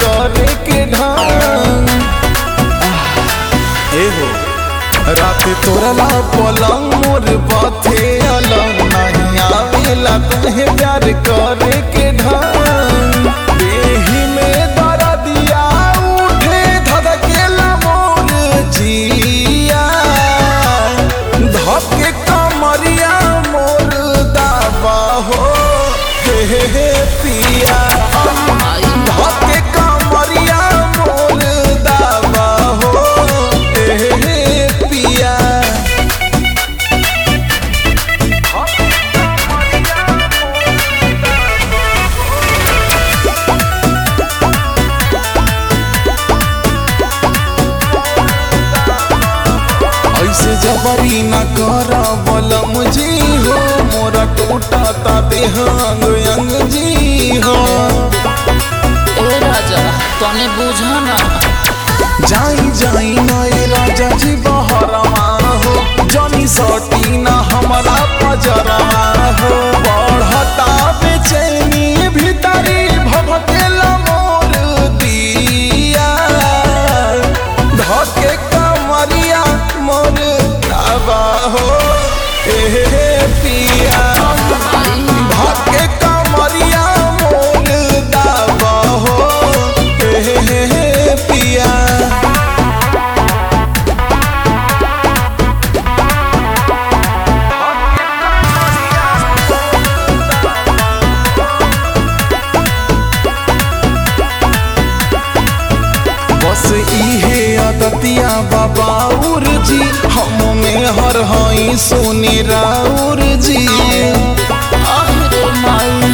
करे के ढंग एहो रात तोरला पलंग मोर पथे अलग नहीं आवेला तुम्हें प्यार करे के ढंग देही में दर्दिया उठे धधकेला मोर जिया धके कमरिया मोर दाबा हो हे हे हे पिया धके कमरिया मोर दाबा हो हे हे हे पिया ऐसे जबरी न कर बलम जी हो मोरा टूटा ता देह अंग अंग जी हो ए राजा तने बुझा ना जाई जाई नए राजा जी बहरवा हो जनी सटी न हमारा पजरवा हो बढ़ता बेचैनी भीतरी भभकेला मोर दिया धके कमरिया मोर दावा हो ए पिया धके कमरिया मोर दावा हो ए पिया बस इहे अदतिया बाबाउर जी हम में हर हई सोने राउर जी अरे माई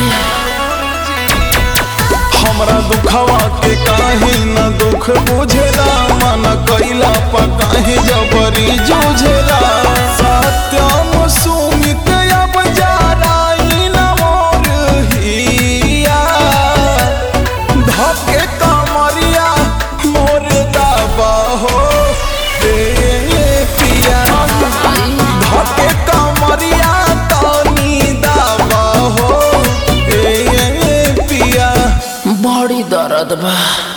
हमरा दुखवा के काहे न दुख बुझेला मन कैला पर काहे जबरी जूझेला सत्यम सुमित अब जाराई न मोर हिया धके कमरिया मोर दाबा हो रे पिया धके कमरिया तनी दाबा हो ए पिया बड़ी दर्द बा